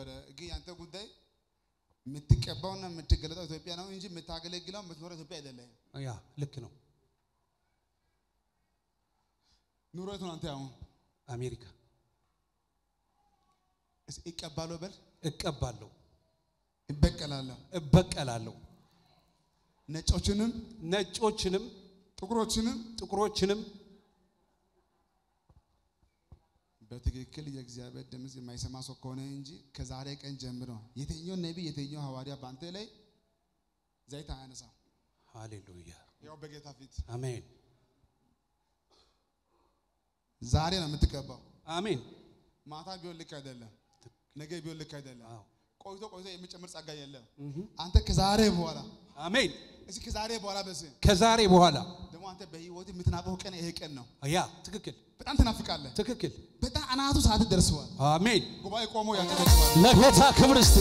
ነበረ። ግን ያንተ ጉዳይ የምትቀባውና የምትገለጠው ኢትዮጵያ ነው እንጂ የምታገለግለው የምትኖረው ኢትዮጵያ አይደለም። ያ ልክ ነው። ኑሮ የቱ ነው አንተ አሁን አሜሪካ እስኪ እቀባለሁ በል እቀባለሁ፣ እበቀላለሁ፣ እበቀላለሁ፣ ነጮችንም ነጮችንም ጥቁሮችንም ጥቁሮችንም በትክክል የእግዚአብሔር ድምፅ የማይሰማ ሰው ከሆነ እንጂ ከዛሬ ቀን ጀምሮ የትኛው ነቢይ የትኛው ሐዋርያ በአንተ ላይ ዘይት አያነሳም። ሃሌሉያ ያው በጌታ ፊት አሜን ዛሬ ነው የምትቀባው። አሜን። ማታ ቢሆን ልክ አይደለም፣ ነገ ቢሆን ልክ አይደለም። አዎ ቆይቶ ቆይቶ የሚጨምር ጸጋ የለም። እህ አንተ ከዛሬ በኋላ አሜን። እስኪ ከዛሬ በኋላ በስ ከዛሬ በኋላ ደግሞ አንተ በህይወት የምትናፈው ቀን ይሄ ቀን ነው። ያ ትክክል በጣም ትናፍቃለህ። ትክክል። በጣም አናቱ ሰዓት ደርሰዋል። አሜን። ጉባኤ ቆሞ ያጨበጭባል። ለጌታ ክብር እስቲ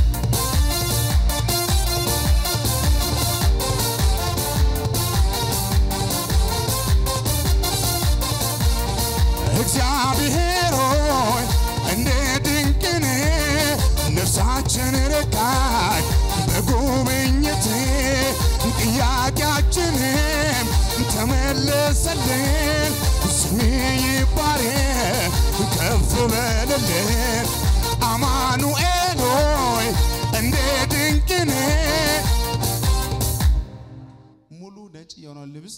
እግዚአብሔር ሆይ እንደ ድንቅን ነፍሳችን ረካች በጉብኝት ጥያቄያችንም ተመለሰልን። ስም ይባረክ ከፍ በልልን። አማኑኤል ሆይ እንደ ድንቅን ሙሉ ነጭ የሆነውን ልብስ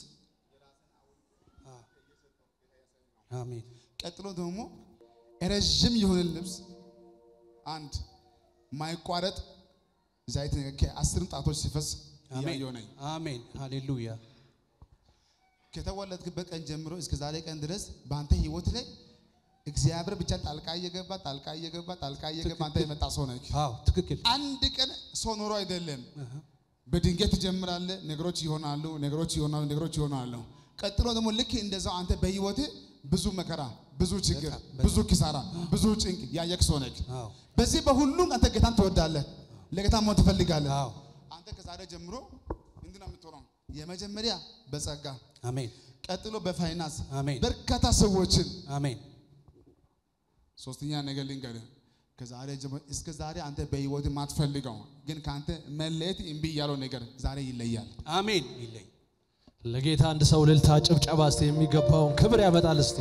አሜን። ቀጥሎ ደግሞ ረዥም የሆነ ልብስ አንድ ማይቋረጥ ዘይት ከአስር ጣቶች ሲፈስ አሜን። እያየሁ ነኝ። አሜን። ሃሌሉያ ከተወለድክበት ቀን ጀምሮ እስከ ዛሬ ቀን ድረስ በአንተ ህይወት ላይ እግዚአብሔር ብቻ ጣልቃ እየገባ ጣልቃ እየገባ ጣልቃ እየገባ አንተ የመጣ ሰው ነህ። አዎ ትክክል። አንድ ቀን ሰው ኖሮ አይደለም። በድንገት ትጀምራለህ፣ ነገሮች ይሆናሉ፣ ነገሮች ይሆናሉ፣ ነገሮች ይሆናሉ። ቀጥሎ ደግሞ ልክ እንደዛው አንተ በህይወት ብዙ መከራ፣ ብዙ ችግር፣ ብዙ ኪሳራ፣ ብዙ ጭንቅ ያየክ ሰው ነህ። አዎ በዚህ በሁሉም አንተ ጌታን ትወዳለህ፣ ለጌታ መሆን ትፈልጋለህ። አዎ አንተ ከዛሬ ጀምሮ እንዲህ ነው የምትሆነው። የመጀመሪያ በጸጋ አሜን ቀጥሎ በፋይናንስ አሜን በርካታ ሰዎችን አሜን ሶስተኛ ነገር ልንገርህ፣ ከዛሬ ጀምሮ እስከ ዛሬ አንተ በህይወት ማትፈልገው ግን ከአንተ መለየት እምቢ ያለው ነገር ዛሬ ይለያል። አሜን ይለኝ ለጌታ አንድ ሰው እልልታ ጭብጨባ እስቲ የሚገባውን ክብር ያመጣል እስቲ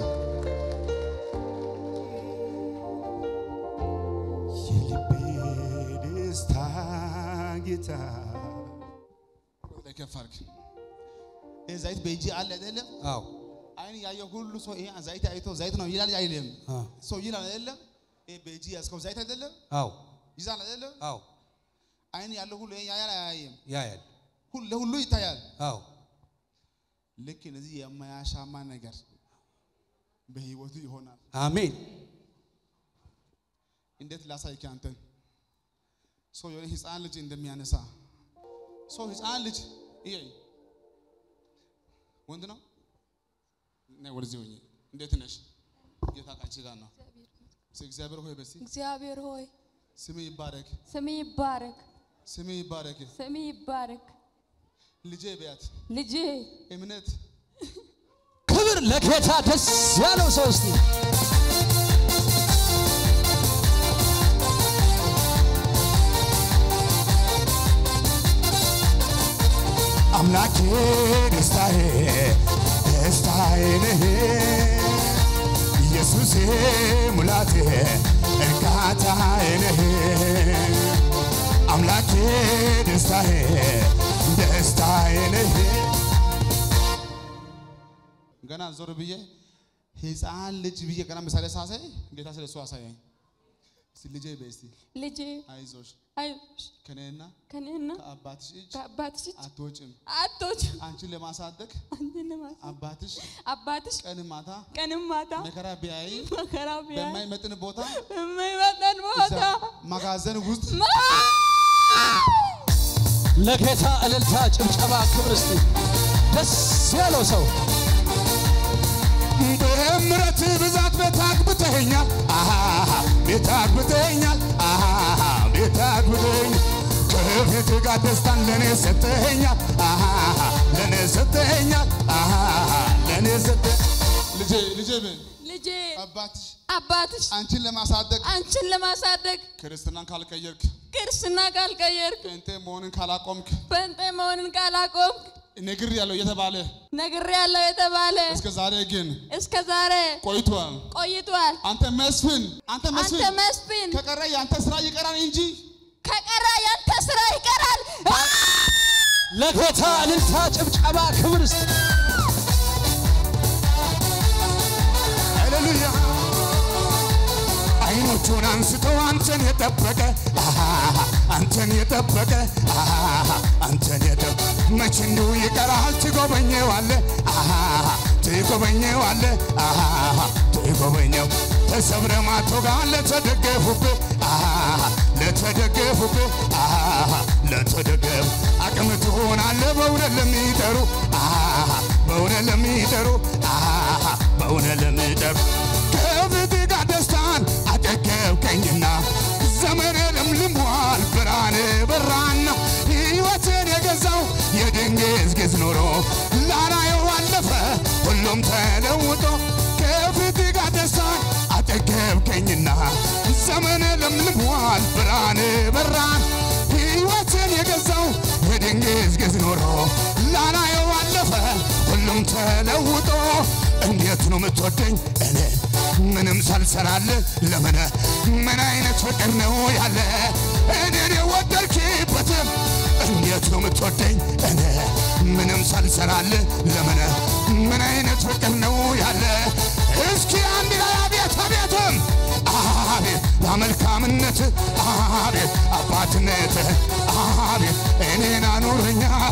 የልቤ ደስታ ጌታ ላይ ከፍ አድርግ። ይህ ዘይት በእጅ አለ አይደለም? አዎ አይን ያየ ሁሉ ሰው ይሄ ዘይት አይቶ ዘይት ነው ይላል አይልም? አዎ ሰው ይላል አይደለም? ይሄ በእጅ ያዝከው ዘይት አይደለም? አዎ ይዛል አይደለም? አዎ አይን ያለው ሁሉ ይሄን ያያል አያይም? ያያል ሁሉ ለሁሉ ይታያል። አዎ ልክ እነዚህ የማያሻማ ነገር በህይወቱ ይሆናል። አሜን እንዴት ላሳይክ አንተን? ሰው የሆነ ህፃን ልጅ እንደሚያነሳ ሰው ህፃን ልጅ ይሄ ወንድ ነው። ነይ ወደዚህ ሆኜ እንዴት ነሽ? ጌታ ካንቺ ጋር ነው። እስኪ እግዚአብሔር ሆይ በሲ እግዚአብሔር ሆይ ስም ይባረክ፣ ስም ይባረክ፣ ስም ይባረክ። ስም ይባረክ። ልጄ በያት ልጄ እምነት ክብር ለጌታ ደስ ያለው ሰው እስቲ አምላኬ ደስታዬ ደስታዬ ነህ ኢየሱሴ ሙላቴ እርካታዬ ነህ አምላኬ ደስታዬ ደስታዬ ነህ ገና ዞር ብዬ ህፃን ልጅ ብዬ ገና ምሳሌ ሳሳይ ጌታ ስለ እሱ አሳየኝ። እስቲ ልጄ በይ እስቲ ልጄ አይዞሽ አይዞሽ ከኔና ከኔና ከአባትሽ እጅ ከአባትሽ እጅ አትወጭም። አቶች አንቺን ለማሳደግ አንተን ማስ አባትሽ አባትሽ ቀን ማታ ቀንም ማታ መከራ ቢያይ መከራ ቢያይ በማይመጥን ቦታ በማይመጠን ቦታ እዛ መጋዘን ውስጥ ለጌታ እልልታ ጭብጨባ ክብር እስቲ ደስ ያለው ሰው በምረት ብዛት ቤት አግብተኸኛል አሃ ቤት አግብተኸኛል አሃ ቤት አግብተኸኛል ከፊት ጋር ደስታን ለእኔ ሰጠኸኛል አሃ ለእኔ ሰጠኸኛል አሃ ለእኔ ሰጠ ልጄ ልጄ በይ ልጄ አባትሽ አባትሽ አንቺን ለማሳደግ አንቺን ለማሳደግ ክርስትናን ካልቀየርክ ክርስትና ካልቀየርክ ጴንጤ መሆንን ካላቆምክ ጴንጤ መሆንን ካላቆምክ ንግር ያለው እየተባለ ነግሬያለሁ የተባለ እስከ ዛሬ ግን እስከ ዛሬ ቆይቷል። ቆይቷል። አንተ መስፍን አንተ አንተ መስፍን መስፍን ከቀረ የአንተ ስራ ይቀራል እንጂ ከቀረ ያንተ ስራ ይቀራል። ለጌታ እልልታ፣ ጭብጨባ፣ ክብር እስቲ ሃሌሉያ አይኖቹን አንስቶ አንተን የጠበቀ አሃ፣ አንተን የጠበቀ አሃ፣ አንተን የጠበቀ መች እንዲሁ ይቀራል ትጎበኘዋለ አሃ፣ ትጎበኘዋለ አሃ፣ ትጎበኘው ተሰብረ ማቶጋ ለተደገፉብህ አሃ፣ ለተደገፉብህ አሃ፣ ለተደገፉ አቅም ትሆናለህ በእውነት ለሚጠሩ አሃ፣ በእውነት ለሚጠሩ አሃ፣ በእውነት ለሚጠሩ ከፊት ጋር ደስታን አጠገብከኝና ዘመኔ ለምልሟል ብርሃን በራና ሕይወትን የገዛው የድንግዝግዝ ኖሮ ላላየው አለፈ ሁሉም ተለውጦ ከፊት ጋር ደስታን አጠገብከኝና ዘመኔ ለምልሟል ብርሃን በራን ሕይወትን የገዛው የድንግዝግዝ ኖሮ ላላየው አለፈ ሁሉም ተለውጦ እንዴት ነው የምትወደኝ እኔ ምንም ሳልሰራልህ ለምን ምን አይነት ፍቅር ነው ያለ እኔን የወደድክበትም እንዴት ነው የምትወደኝ እኔ ምንም ሳልሰራልህ ለምን ምን አይነት ፍቅር ነው ያለ እስኪ አንድ ላይ አቤት አቤትም አቤት በመልካምነት አቤት አባትነት አቤት እኔን አኑረኛል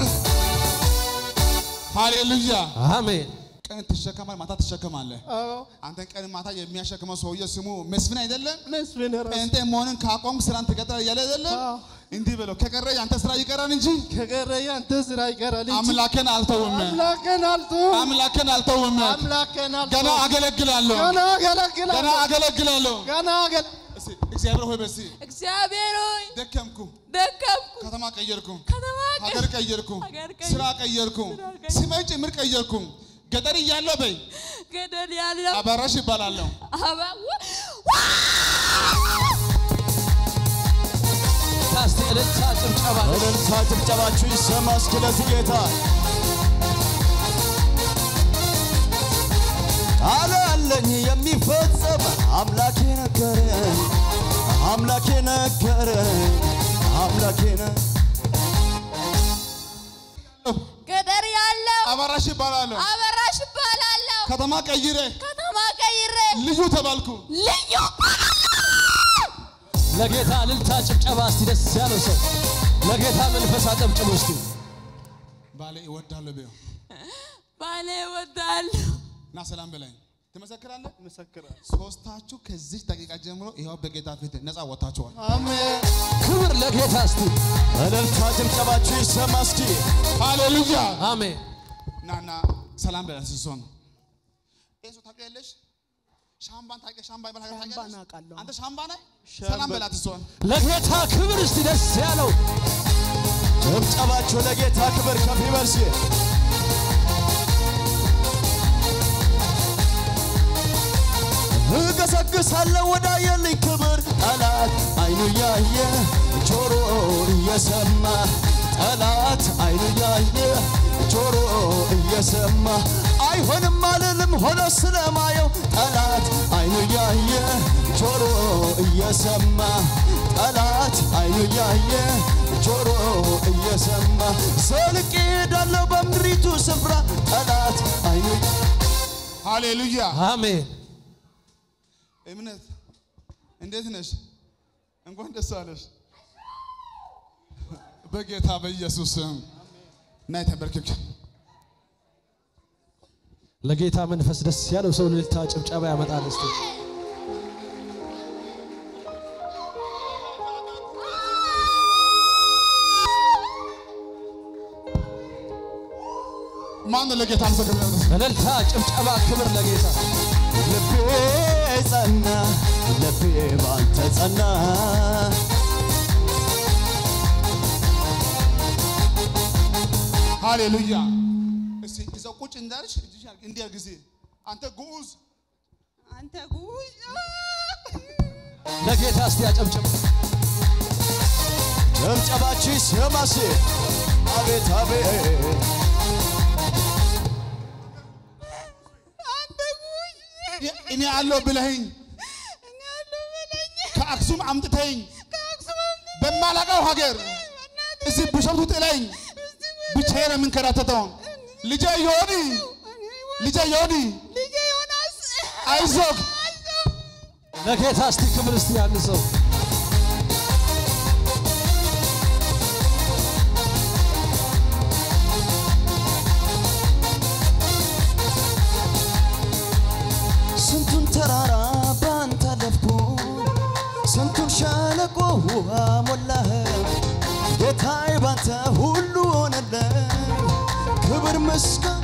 ሃሌሉያ። አሜን። ቀን ትሸከማለህ፣ ማታ ትሸከማለህ። አንተን ቀን ማታ የሚያሸክመው ሰውዬ ስሙ መስፍን አይደለም? መስፍን ራሱ ጴንጤ መሆንን ካቆምክ ስራን ትቀጥላለህ እያለ አይደለም? እንዲህ በለው ከቀረ ያንተ ስራ ይቀራል እንጂ ከቀረ ያንተ ስራ ይቀራል እንጂ አምላኬን አልተውም፣ አምላኬን አልተውም። አምላኬን አልተውም። አምላኬን ገና አልተውም። አገለግላለሁ፣ ገና ገና አገለግላለሁ። አገለግላለሁ። ገና አገለ እስቲ እግዚአብሔር ሆይ በሲ እግዚአብሔር ሆይ ደከምኩ፣ ደከምኩ፣ ከተማ ቀየርኩ፣ ከተማ ሀገር ቀየርኩ፣ ሀገር ቀየርኩ፣ ስራ ቀየርኩ፣ ስራ ቀየርኩ። ስሜን ጭምር ቀየርኩ። ገጠር እያለሁ በይ ገደል ያለው አባራሽ ይባላለሁ። አባ እስቲ እልልታ፣ ጭብጨባ እልልታ ጭብጨባችሁ ይሰማ እስኪ ለዚህ ጌታ ቃል አለኝ የሚፈጸም አምላኬ ነገረኝ አምላኬ ነገረኝ አምላኬ ነ ገደር ያለው አባራሽ ይባላለሁ። አበራሽ እባላለሁ። ከተማ ቀይሬ ከተማ ቀይሬ ልዩ ተባልኩ። ልዩ ለጌታ እልልታ፣ ጭብጨባ እስቲ ደስ ያለው ሰው ለጌታ መንፈስ አጨብጭቡ እስቲ። ባሌ እወዳለሁ በይው ባሌ እወዳለሁ። እና ሰላም በላይ ትመሰክራለህ። ሶስታችሁ ከዚህ ደቂቃ ጀምሮ ይኸው በጌታ ፊት ነፃ ወጥታችኋል። አሜን። ክብር ለጌታ እስቲ። እልልታ ጭብጨባችሁ ይሰማ እስኪ ሃሌሉያ አሜን። ናና ሰላም በላይ ሲሶን ይሄ ሰው ታውቂያለሽ? ሻምባን ታውቂያለሽ? ሻምባ ይባል ሀገር ታውቂያለሽ? አንተ ሻምባ ነህ? ሰላም በላት ሲሶን ለጌታ ክብር እስቲ ደስ ያለው ጭብጨባችሁ ለጌታ ክብር ከፍ ይበል እስኪ እገሰግሳለሁ ወዳየልኝ ክብር ጠላት አይኑ ያየ ጆሮ እየሰማ ጠላት አይኑ ያየ ጆሮ እየሰማ አይሆንም አልልም ሆኖ ስለማየው ጠላት አይኑ ያየ ጆሮ እየሰማ ጠላት አይኑ ያየ ጆሮ እየሰማ ዘልቄ ሄዳለሁ በምድሪቱ ስፍራ ጠላት አይኑ ሃሌሉያ አሜን እምነት እንዴት ነሽ? እንኳን ደስ አለሽ። በጌታ በኢየሱስ ስም ናይ ተንበርክክ። ለጌታ መንፈስ ደስ ያለው ሰው እልልታ ጭብጨባ ያመጣል እስቲ። ማን ነው ለጌታ ምስክር ነው? እልልታ ጭብጨባ ክብር ለጌታ ልቤ ጸና ልቤ ባንተ ጸና ሃሌሉያ። እስቲ እዛው ቁጭ እንዳልሽ እጅሽ እንዲያ ጊዜ አንተ ጉዑዝ አንተ ጉሽ ለጌታ እስቲ ያጨብጭብ። ጭብጨባችሁ ይሰማስ አቤት አቤት አንተ ጉሽ እኔ አለው ብለኸኝ እኔ ያለው በለኝ ከአክሱም አምጥተኝ ከአክሱም በማላውቀው ሀገር እዚህ ቢሾፍቱ ጥለኝ ብቻዬን የምንከራተተው ልጄ ዮኒ ልጄ ዮኒ ልጄ ዮናስ አይዞህ ለጌታ እስቲ ክብር እስቲ ያን ሰው ስንቱን ተራራ ባንተ አለፍኩ ስንቱን ሸለቆ ውሃ ሞላህ ጌታዬ ባንተ ሁሉ ሆነልህ ክብር ምስጋና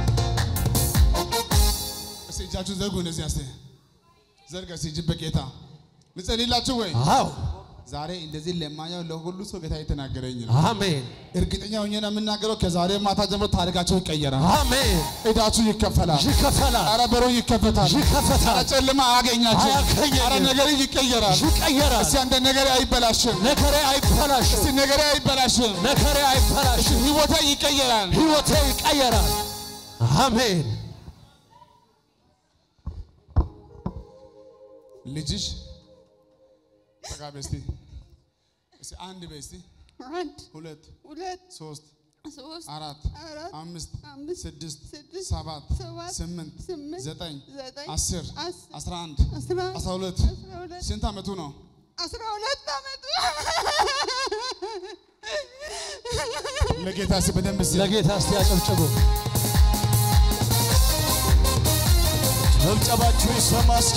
እስቲ እጃችሁን ዘርጉ እንደዚህ አስተ ዘርጋ እስቲ እጅን በጌታ ልጸልይላችሁ ወይ አዎ ዛሬ እንደዚህ ለማኛው ለሁሉ ሰው ጌታ የተናገረኝ ነው አሜን እርግጠኛ ሆኜ ነው የምናገረው ከዛሬ ማታ ጀምሮ ታሪካቸው ይቀየራል አሜን ዕዳችሁ ይከፈላል ይከፈላል ኧረ በሩ ይከፈታል ይከፈታል ኧረ ጨለማ አያገኛችሁ አያገኘኝም። ኧረ ነገር ይቀየራል ይቀየራል እስቲ አንተ ነገር አይበላሽም ነገሬ አይበላሽም እስቲ ነገር አይበላሽም ነገሬ አይበላሽም ህይወቴ ይቀየራል ህይወቴ ይቀየራል አሜን ልጅሽ ጠጋ በይ እስቲ እስቲ አንድ በይ እስቲ አንድ ሁለት ሁለት ሶስት ሶስት አራት አራት አምስት አምስት ስድስት ስድስት ሰባት ሰባት ስምንት ስምንት ዘጠኝ ዘጠኝ አስር አስር አስራ አንድ አስራ አንድ አስራ ሁለት አስራ ሁለት ስንት ዓመቱ ነው? አስራ ሁለት ዓመቱ ለጌታ እስቲ በደንብ እስቲ ለጌታ እስቲ ያጨብጭቡ ጭብጨባችሁ ይሰማ እስኪ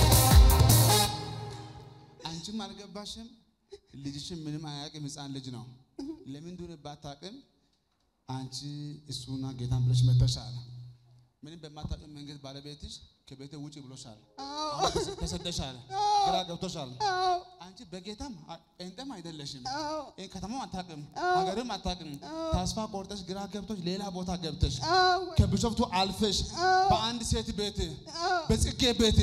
አንቺም አልገባሽም፣ ልጅሽም ምንም አያውቅም። ሕፃን ልጅ ነው። ለምን እንደሆነ ባታውቅም አንቺ እሱና ጌታን ብለሽ መተሻል። ምንም በማታውቅም መንገድ ባለቤትሽ ከቤት ውጭ ብሎሻል። አሁን ተሰ- ተሰደሻል፣ ግራ ገብቶሻል። አንቺ በጌታም አ- ጴንጤም አይደለሽም። ይህ ከተማው አታውቅም፣ ሀገርም አታውቅም። ተስፋ ቆርጠሽ ግራ ገብቶሽ ሌላ ቦታ ገብተሽ ከቢሾፍቱ አልፈሽ በአንድ ሴት ቤት በጽጌ ቤት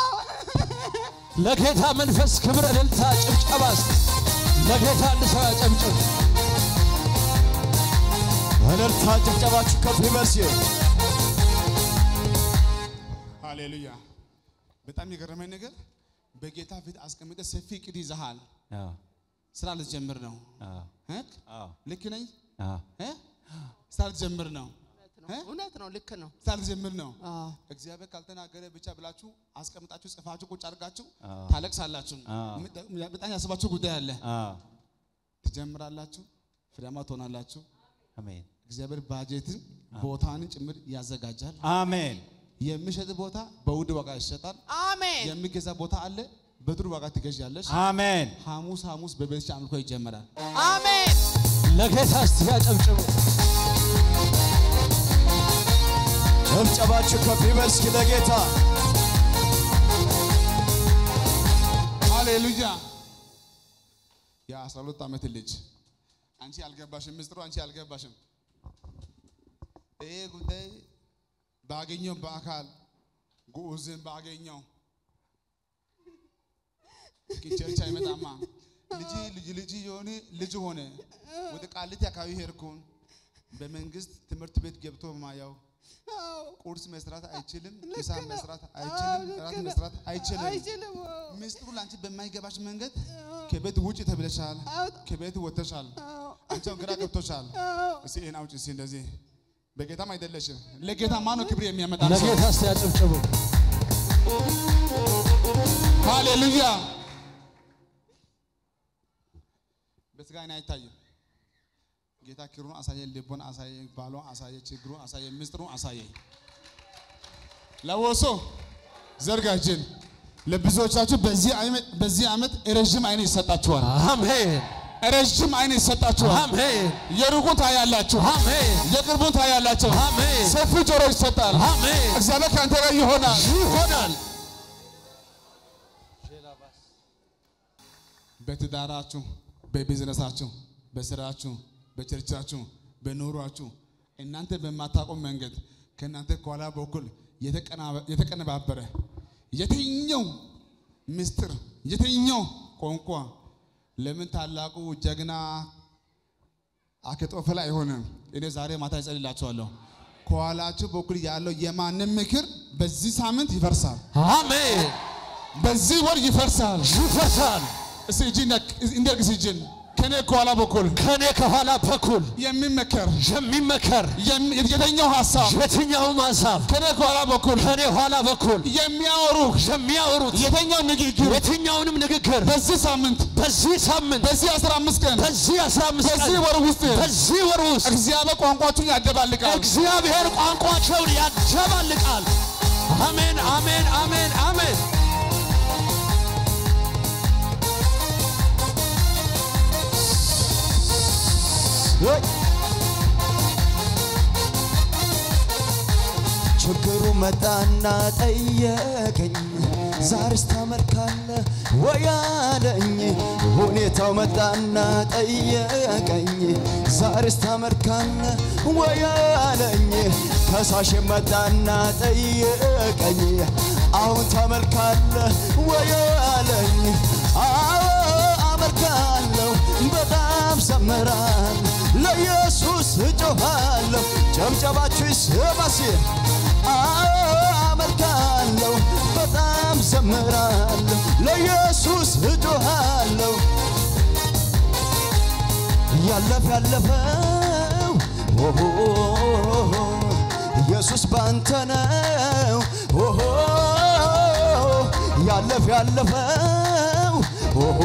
ለጌታ መንፈስ ክብር እልልታ ጭብጨባ እስቲ ለጌታ አንድ ሰው ያጨብጭብ እልልታ ጭብጨባችሁ ከፍ ይበል እስኪ ሃሌሉያ። በጣም የገረመኝ ነገር በጌታ ፊት አስቀምጠ ሰፊ እቅድ ይዘሃል። ስራ ልትጀምር ነው። እ? ልክ ነኝ? እ? ስራ ልትጀምር ነው። እ? እውነት ነው፣ ልክ ነው። ስራ ልትጀምር ነው። አዎ። እግዚአብሔር ካልተናገረ ብቻ ብላችሁ አስቀምጣችሁ ጽፋችሁ ቁጭ አድርጋችሁ ታለቅሳላችሁ። በጣም ያስባችሁ ጉዳይ አለ። ትጀምራላችሁ፣ ፍሬያማ ትሆናላችሁ። አሜን እግዚአብሔር ባጀትን ቦታን ጭምር ያዘጋጃል። አሜን የሚሸጥ ቦታ በውድ ዋጋ ይሸጣል። አሜን። የሚገዛ ቦታ አለ፣ በጥሩ ዋጋ ትገዣለሽ። አሜን ሐሙስ ሐሙስ በቤትሽ አምልኮ ይጀመራል። አሜን። ለጌታ እስቲ ያጨብጭቡ ጭብጨባችሁ ከፍ ይበል እስኪ ለጌታ ሃሌሉያ። የአስራ ሁለት ዓመት ልጅ አንቺ አልገባሽም፣ ምስጢሩ አንቺ አልገባሽም። ይሄ ጉዳይ ባገኘው በአካል ጉዑዝን ባገኘው ቸርች አይመጣማ። ልጅ ልጅ ልጅ የሆነ ልጅ ሆነ። ወደ ቃሊቲ አካባቢ ሄድኩን። በመንግስት ትምህርት ቤት ገብቶ ማያው ቁርስ መስራት አይችልም፣ ምሳ መስራት አይችልም፣ እራት መስራት አይችልም። አይችልም። ምስጢሩ ለአንቺ በማይገባሽ መንገድ ከቤት ውጭ ተብለሻል፣ ከቤት ወጥተሻል። አንቺው ግራ ገብቶሻል። እስቲ ይሄን አውጪ እስቲ እንደዚህ በጌታም አይደለሽም። ለጌታ ማነው ክብር የሚያመጣ ሰው? ለጌታ እስቲ ያጨብጭቡ ሃሌሉያ። በስጋ አይን አይታይም። ጌታ ክብሩን አሳየ፣ ልቦን አሳየ፣ ባሏን አሳየ፣ ችግሩን አሳየ፣ ምስጢሩን አሳየ። ለወሶ ዘርጋ እጅን። ለብዙዎቻችሁ በዚህ ዓመት በዚህ ዓመት ረዥም አይን ይሰጣችኋል። አሜን ረዥም አይን ይሰጣችኋል። አሜን የሩቁን ታያላችሁ፣ አሜን የቅርቡን ታያላችሁ። አሜን ሰፊ ጆሮ ይሰጣል። አሜን እግዚአብሔር ከአንተ ጋር ይሆናል። ይሆናል በትዳራችሁ፣ በቢዝነሳችሁ፣ በስራችሁ፣ በቸርቻችሁ፣ በኑሯችሁ እናንተ በማታውቁ መንገድ ከእናንተ ከኋላ በኩል የተቀናበ- የተቀነባበረ የትኛው ምስጢር የትኛው ቋንቋ ለምን ታላቁ ጀግና አኪጦፌል አይሆንም? እኔ ዛሬ ማታ እጸልይላችኋለሁ። ከኋላችሁ በኩል ያለው የማንም ምክር በዚህ ሳምንት ይፈርሳል፣ አሜን። በዚህ ወር ይፈርሳል። ይፈርሳል። እስቲ እጅን እንደርግስ እጅን ከኔ ከኋላ በኩል ከኔ ከኋላ በኩል የሚመከር የሚመከር የም- የትኛው ሀሳብ የትኛውም ሀሳብ ከኔ ከኋላ በኩል ከኔ ኋላ በኩል የሚያወሩ የሚያወሩት የትኛው ንግግር የትኛውንም ንግግር በዚህ ሳምንት በዚህ ሳምንት በዚህ 15 ቀን በዚህ 15 በዚህ ቀን ወር ውስጥ በዚህ ወር ውስጥ እግዚአብሔር ቋንቋችሁን ያደባልቃል። እግዚአብሔር ቋንቋቸውን ያደባልቃል። አሜን፣ አሜን፣ አሜን፣ አሜን። ወይ! ችግሩ መጣና ጠየቀኝ፣ ዛሬስ ታመልካለህ ወይ አለኝ። ሁኔታው መጣና ጠየቀኝ፣ ዛሬስ ታመልካለህ ወይ አለኝ። ከሳሽ መጣና ጠየቀኝ፣ አሁን ታመልካለህ ወይ አለኝ። አዎ አመልካለሁ በጣም ዘምራል ለኢየሱስ እጮኻለሁ ጨብጨባችሁ ይስማሲ አዎ አመልካለሁ በጣም ዘምራለሁ ለኢየሱስ እጮኻለሁ ያለፈ ያለፈው ኦሆ ኢየሱስ ባንተ ነው ኦሆ ያለፈ ያለፈው ኦሆ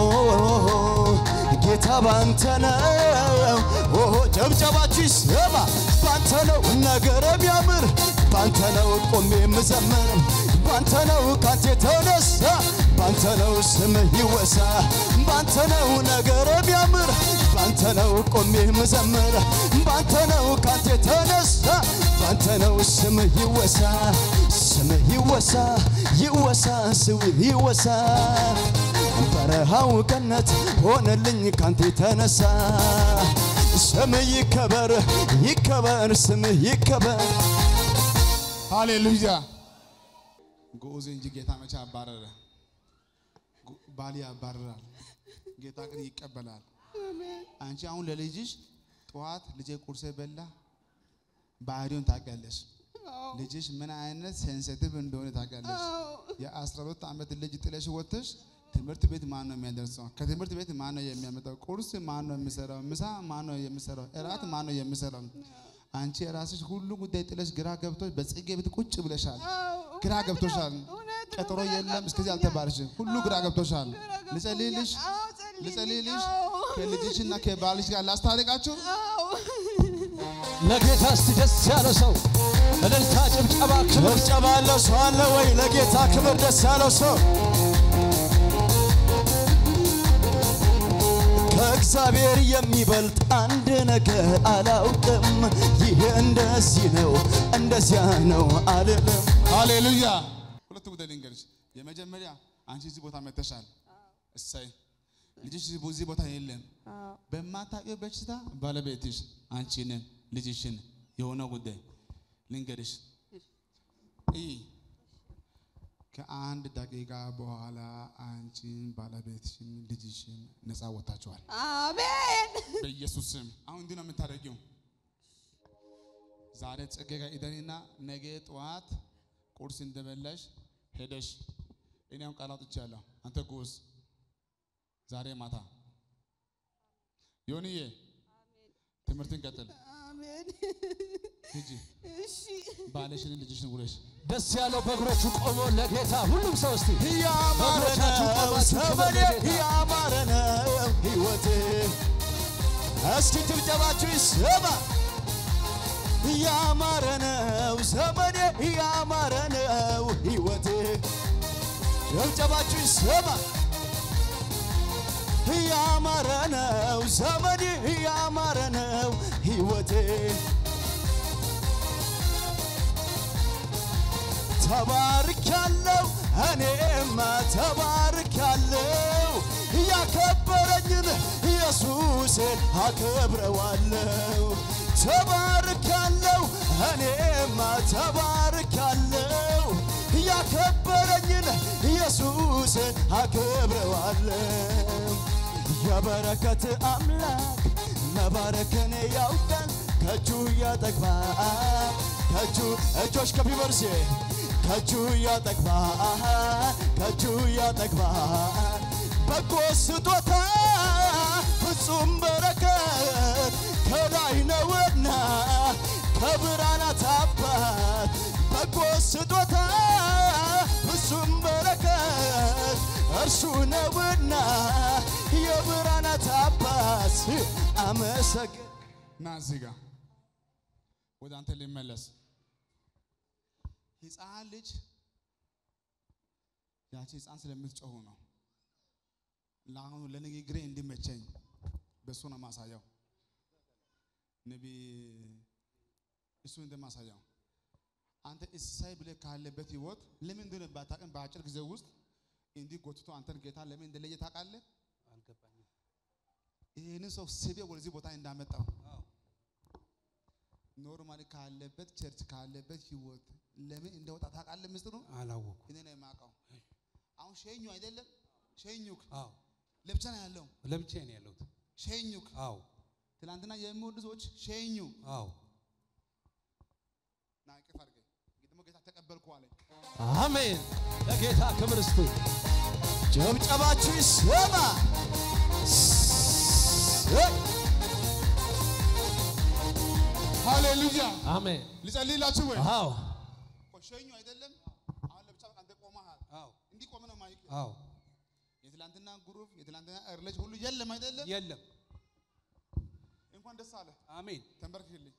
ጌታ ባንተ ነው ኦሆ ጨብጨባችሁ ይሰማ ባንተ ነው ነገር የሚያምር ባንተ ነው ቆሜ የምዘምር ባንተ ነው ካንተ የተነሳ ባንተ ነው ስምህ ይወሳ ባንተ ነው ነገር የሚያምር ባንተ ነው ቆሜ የምዘምር ባንተ ነው ካንተ የተነሳ ባንተ ነው ስምህ ይወሳ ስምህ ይወሳ ይወሳ ስምህ ይወሳ በረሃው ገነት ሆነልኝ ካንተ የተነሳ ስምህ ይከበር ይከበር ስምህ ይከበር ሃሌሉያ። ግዑዝ እንጂ ጌታ መቼ አባረረ? ጉ- ባል ያባርራል፣ ጌታ ግን ይቀበላል። አንቺ አሁን ለልጅሽ ጠዋት ልጄ ቁርሴ በላ ባህሪውን ታውቂያለሽ። ልጅሽ ምን አይነት ሴንሲቲቭ እንደሆነ ታውቂያለሽ። የአስራ ሁለት ዓመት ልጅ ጥለሽ ወጥተሽ ትምህርት ቤት ማን ነው የሚያደርሰው? ከትምህርት ቤት ማን ነው የሚያመጣው? ቁርስ ማን ነው የሚሰራው? ምሳ ማን ነው የሚሰራው? እራት ማን ነው የሚሰራው? አንቺ የራስሽ ሁሉ ጉዳይ ጥለሽ ግራ ገብቶሽ በጽጌ ቤት ቁጭ ብለሻል። ግራ ገብቶሻል። ቀጠሮ የለም እስከዚህ አልተባልሽም። ሁሉ ግራ ገብቶሻል። ልጸልይልሽ ልጸልይልሽ ከልጅሽና ከባልሽ ጋር ላስታርቃችሁ። ለጌታ እስቲ ደስ ያለው ሰው እልልታ፣ ጭብጨባ፣ ክብር ጭብጨባ ያለው ሰው አለ ወይ? ለጌታ ክብር ደስ ያለው ሰው ከእግዚአብሔር የሚበልጥ አንድ ነገር አላውቅም። ይሄ እንደዚህ ነው እንደዚያ ነው አልልም። ሃሌሉያ። ሁለት ጉዳይ ልንገርሽ። የመጀመሪያ አንቺ እዚህ ቦታ መተሻል። እሰይ ልጅሽ እዚህ ቦታ የለም። በማታውቂው በሽታ ባለቤትሽ አንቺንን ልጅሽን የሆነ ጉዳይ ልንገርሽ። ይህ ከአንድ ደቂቃ በኋላ አንቺን ባለቤትሽን ልጅሽን ነፃ ወጥታችኋል። አሜን በኢየሱስ ስም አሁን እንዲህ ነው የምታደርጊው። ዛሬ ጽጌ ጋር ኢደኒና ነገ ጠዋት ቁርስ እንደበላሽ ሄደሽ እኔ አሁን ቃል አውጥቻለሁ። አንተ ጉዝ ዛሬ ማታ ዮኒዬ ትምህርትን ቀጥል። አሜን ሂጂ እሺ ባለሽን ልጅሽን ውለሽ ደስ ያለው በእግሮቹ ቆሞ ለጌታ ሁሉም ሰው እስቲ ያማረ በእግሮቻችሁ ነው ቆማችሁ ክብር ዘመኔ፣ ለጌታ። ያማረ ነው ሕይወቴ። እስኪ ጭብጨባችሁ ይሰማ። ያማረ ነው ዘመኔ፣ ያማረ ነው ሕይወቴ። ጭብጨባችሁ ይሰማ። ያማረ ነው ዘመኔ፣ ያማረ ነው ሕይወቴ። ተባርካለሁ እኔማ ተባርካለሁ ያከበረኝን ኢየሱሴን አከብረዋለሁ ተባርካለሁ እኔማ ተባርካለሁ ያከበረኝን ኢየሱስን አከብረዋለሁ። የበረከት አምላክ መባረክን ያውቃል። ከእጁ ያጠግባል ከእጁ እጆች ከፍ ይበርሴ ከእጁ ያጠግባል ከእጁ ያጠግባል በጎ ስጦታ ፍጹም በረከት ከላይ ነውና ከብርሃናት አባት በጎ ስጦታ ፍጹም በረከት እርሱ ነውና የብርሃናት አባት አመሰግን ና እዚህ ጋር ወደ አንተ ሊመለስ ህፃን ልጅ ያቺ ህፃን ስለምትጮሁ ነው። ለአሁኑ ለንግግሬ እንዲመቸኝ በእሱ ነው ማሳያው። ነቢ እሱ እንደማሳያው አንተ እሳይ ብለህ ካለበት ህይወት ለምን እንደሆነ ባታውቅም በአጭር ጊዜ ውስጥ እንዲህ ጎትቶ አንተን ጌታ ለምን እንደለየ ታውቃለህ? አልገባኝም። ይህንን ሰው ስቤ ወደዚህ ቦታ እንዳመጣው ኖርማሊ ካለበት ቸርች ካለበት ህይወት ለምን እንደወጣ ታውቃለህ? ምስጢሩ አላወኩም። እኔ ነው የማውቀው። አሁን ሸኙ አይደለም ሸኙክ አዎ ለብቻ ነው ያለው። ለብቻዬ ነው ያለሁት። ሸኙክ አዎ ትናንትና የሚወዱ ሰዎች ሸኙ አዎ ና ቅፍ አድርገኝ ደግሞ ጌታ ተቀበልኩ አለኝ። አሜን። ለጌታ ክብር እስቲ ጨብጨባችሁ ይሰማ ሃሌሉያ አሜን። ልጸልይላችሁ ወይ አዎ ቆይ ሸኙ አይደለም አሁን ለብቻ በቃ አንተ ቆመሃል። አዎ እንዲህ ቆመ ነው ማይክ አዎ የትላንትና ግሩፕ የትላንትና እርለጅ ሁሉ የለም አይደለም። የለም። እንኳን ደስ አለ። አሜን ተንበርክክልኝ።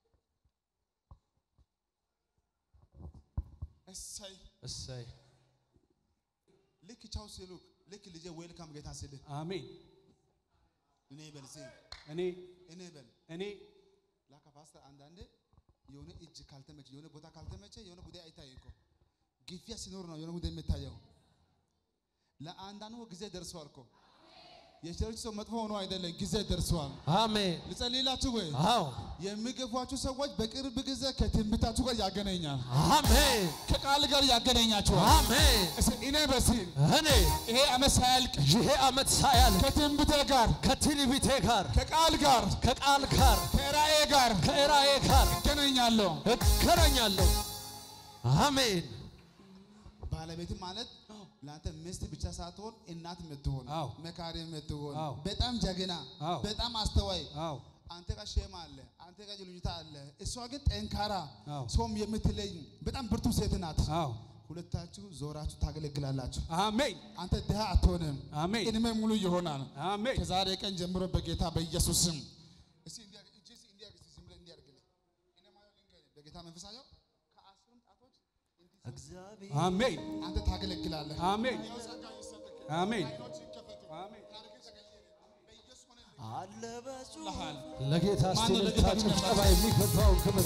እሰይ እሰይ ልክ ቻው ሲሉክ ልክ ልጄ ዌልካም ጌታ ሲልህ አሜን። እኔ በል እስኪ እኔ እኔ በል እኔ ላካ ፓስተር አንዳንዴ የሆነ እጅ ካልተመቸ የሆነ ቦታ ካልተመቸ የሆነ ጉዳይ አይታይም እኮ ግፊያ ሲኖር ነው የሆነ ጉዳይ የሚታየው። ለአንዳንዱ ጊዜ ደርሰዋል እኮ የቸርች ሰው መጥፎ ሆኖ አይደለም፣ ጊዜ ደርሰዋል። አሜን ልጸልይላችሁ ወይ አዎ የሚገፏችሁ ሰዎች በቅርብ ጊዜ ከትንቢታችሁ ጋር ያገናኛል፣ አሜን ከቃል ጋር ያገናኛችኋል። አሜን። እስኪ እኔ በሲል እኔ ይሄ ዓመት ሳያልቅ ይሄ ዓመት ሳያልቅ ከትንቢቴ ጋር ከትንቢቴ ጋር ከቃል ጋር ከቃል ጋር ከራእዬ ጋር ከራእዬ ጋር ይገናኛለሁ። እገናኛለሁ። አሜን ባለቤት ማለት ለአንተ ሚስት ብቻ ሳትሆን እናት የምትሆን አዎ። መካሪ የምትሆን አዎ። በጣም ጀግና አዎ። በጣም አስተዋይ አዎ አንተ ጋር ሼማ አለ፣ አንተ ጋር ልዩታ አለ። እሷ ግን ጠንካራ አዎ። ሰውም የምትለይ በጣም ብርቱ ሴት ናት። አዎ ሁለታችሁ ዞራችሁ ታገለግላላችሁ። አሜን አንተ ድሃ አትሆንም፣ አሜን እድሜ ሙሉ ይሆናል። አሜን ከዛሬ ቀን ጀምሮ በጌታ በኢየሱስ ስም እስቲ እንዲህ አድርግ፣ እጅ እስቲ እንዲህ አድርግ፣ እስቲ ዝም ብለህ እንዲህ አድርግልኝ። እኔ ማየው ልንገርህ፣ በጌታ መንፈስ አየው ከአስሩም ጣቶች እንዲህ እግዚአብሔር አሜን አንተ ታገለግላለህ። አሜን ያው ጸጋ ይሰጥክ፣ አሜን ዓይኖች ይከፈቱ፣ አሜን ታሪክህ ተቀየረ። በኢየሱስ ሆነልህ። አለ በዙ ይልሃል። ለጌታ እስቲ ማነው ልልታ ለጌታ ጭብጨባ የሚገባውን ክብር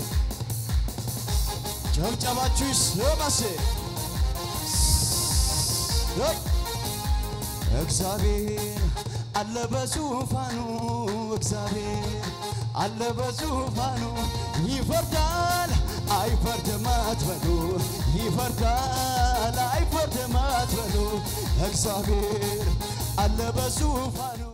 ጨብጨባችሁ ይሰማሴ እግዚአብሔር አለ በዙፋኑ እግዚአብሔር አለ በዙፋኑ ይፈርዳል አይፈርድም አትበሉ ይፈርዳል አይፈርድም አትበሉ እግዚአብሔር አለ በዙፋኑ